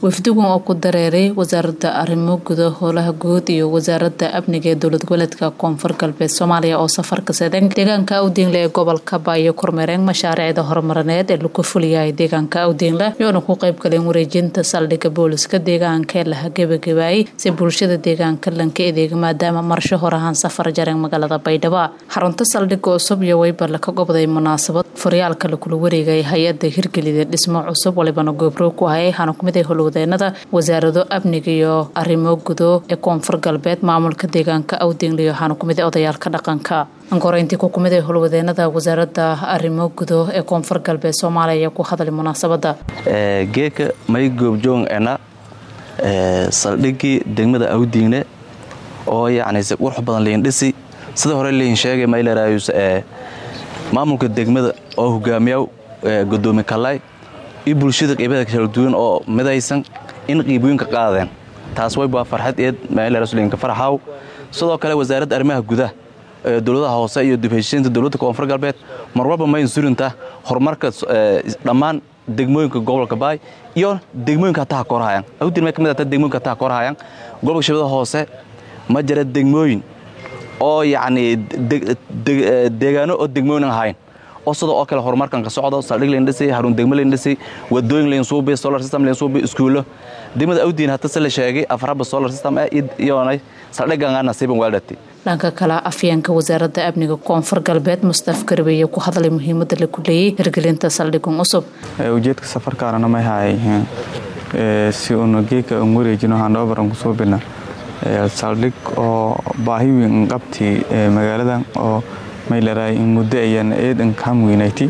wafdigan oo ku dareeray wasaaradda arrimo guda howlaha guud iyo wasaaradda amniga ee dowlad goboleedka koonfur galbeed soomaaliya oo safarka sadeng deegaanka awdiinle ee gobolka baayo kormeereen mashaariicda horumarineed ee lagu fuliyahay deegaanka awdiinle iyoona ku qayb galeen wareejinta saldhigga booliska deegaanka ee laha gebagabaayay si bulshada deegaanka lanka edeega maadaama marsho hor ahaan safar jareen magaalada baydhabo xarunta saldhigga cusub iyo weybarle ka gobday munaasabad faryaalka lakula wareegay hay-ada hirgelida dhismo cusub walibana goobrow ku hayay waxaana kumid ay howlwadeenada wasaarado amniga iyo arrimo gudo ee koonfur galbeed maamulka deegaanka awdingle waxaana kumid a odayaalka dhaqanka ankoreyntii ku kumid ay howlwadeenada wasaaradda arrimo gudo ee koonfur galbeed soomaaliya ayaa ku hadlay munaasabada geeka may goobjoong ena saldhiggii degmada awdiinle oo yacni si qurux badan liin dhisi sida hore liin sheegay maylerayus maamulka degmada oo hogaamiyaw gudoomi kalay iyo bulshada qeybaha kala duwan oo midaysan in qiibooyinka qaadeen taas waybaa farxad eed meelraslinka farxaaw sidoo kale wasaaradda arrimaha gudaha dowladaha hoose iyo dibheshiinta dowladda koonfur galbeed mar walba ma insurinta horumarka dhammaan degmooyinka gobolka baay iyo degmooyinka hataha korhayaan awdin may ka mid ata degmooyinka hataha korhayaan gobolka shabeellaha hoose ma jira degmooyin oo yacni deegaano oo degmooyin aan ahayn oo sidoo oo kale horumarkan ka socdo saldhig laindhisay haruun degmo laindhisay wadooyin lainsuubi solar system lainsuubi iskuulo degmada awdiin hata se la sheegay afaraba solar system ah iyoonay saldhiganga nasiiban waaldhati dhanka kale afyeenka wasaaradda amniga koonfur galbeed mustaf garbeeye ku hadlay muhiimadda la kuleeyey hirgelinta saldhigan cusub ujeedka safarkaarana may haay si uuna geeka un wareejino handhababaran kusoo bina saldhig oo baahi weyn qabti magaaladan oo mayleray in muddo ayaan eedan kam weynayti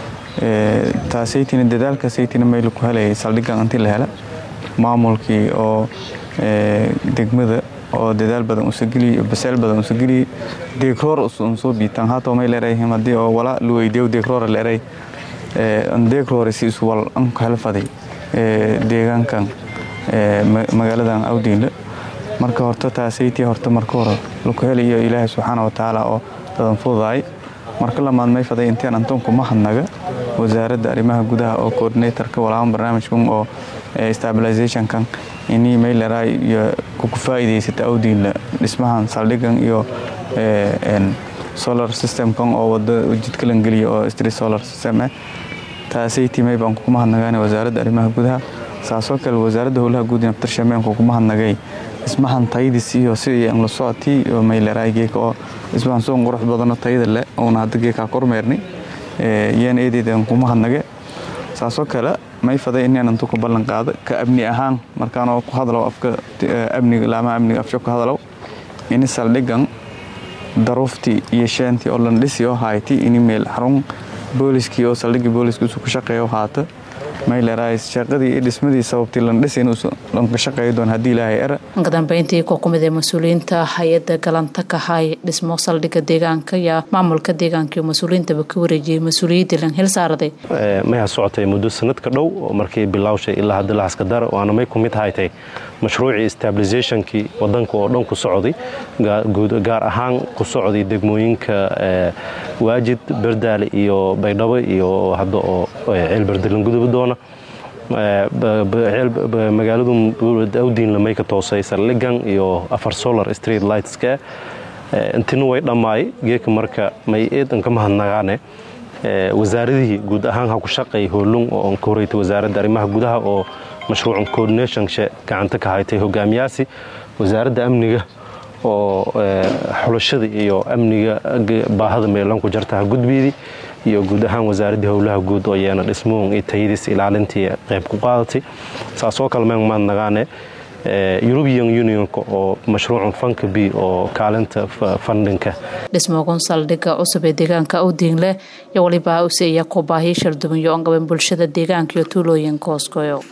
taasaytina dadaalkaasaytina mayla ku helayay saldhiggan inti la hela maamulkii oo degmada oo dadaal badan usageliy baseel badan usageliy deegroor unsoo biitan haatoo may leeray haddii oo wala luweydeew deegroora leeray deegroore si iswal anku helfaday deegaankan magaaladan awdiinle marka horta taasaytii horta marka hore laku helayo ilaahay subxaana watacaala oo dadan fududaay marka lamaad may faday inteen antoonku ma hadnaga wasaaradda arrimaha gudaha oo coordinatorka walaaban barnaamijkan oo stabilizationkan inii mayleraa iyo kuku faa'iidaysata awdiinla dhismahan saldhigan iyo solar systemkan oo wada jidka langeliya oo street solar system ah taasaytii may baan kukuma hadnagaane wasaaradda arrimaha gudaha saasoo kale wasaaradda howlaha guud naftarshameen kukuma hadnagay dhismahan tayadiis iyo sidii aan la socotii oo mayleraa geeka oo dhismahan soon qurux badano tayada leh oona hadda geekaa kormeerni yaan eedeedan kuma hadnage saasoo kale may faday inaan intu ku ballan qaado ka amni ahaan markaanoo ku hadlow afka amniga laamaha amniga afsho ku hadlow ini saldhigan daruuftii iyo sheentii oo lan dhisi oo hayti ini meel xarun booliskii oo saldhigii booliska isu ku shaqeeyo haata maylerais shaqadii iyo dhismadii sababtii lan dhisin lanka shaqeeyo doon haddii ilaahay era ka dambeyntii ku kumid ee mas-uuliyiinta hay-adda galanta ka hay dhismo saldhigga deegaanka iyo maamulka deegaanka iyo mas-uuliyiintaba ka wareejiyey mas-uuliyaddii lan hil saaraday mayha socotay muddo sanadka dhow oo markii bilawshay ilaa hadda lahaskadar waana may ku mid haytay mashruucii stabilizationkii wadanka oo dhan ku socday gaar ahaan ku socday degmooyinka waajid berdaale iyo baydhabo iyo hadda oo ceelberdalan guduba doona magaaladu awdiinla may ka toosay saldhigan iyo afar solar street lightska intina way dhammaay geeka marka may eedan ka mahadnagaane wasaaradihii guud ahaan ha ku shaqay hoolung oo ka horeytay wasaaradda arrimaha gudaha oo mashruucan coordinationka gacanta ka haytay hogaamiyaasi wasaaradda amniga oo xulashada iyo amniga baahada meelanku jarta ha gudbiidi iyo guud ahaan wasaaraddii howlaha guud oo yeena dhismoon iyo tayadiis ilaalintii qayb ku qaadatay saasoo kale meen maadnagaane eurubian unionka oo mashruucan fanka b oo kaalinta fandhinka dhismogon saldhigga cusub ee deegaanka awdiinle iyo waliba use iya ku baahi sharduban yo an qaban bulshada deegaanka iyo tuulooyinka hooskoyo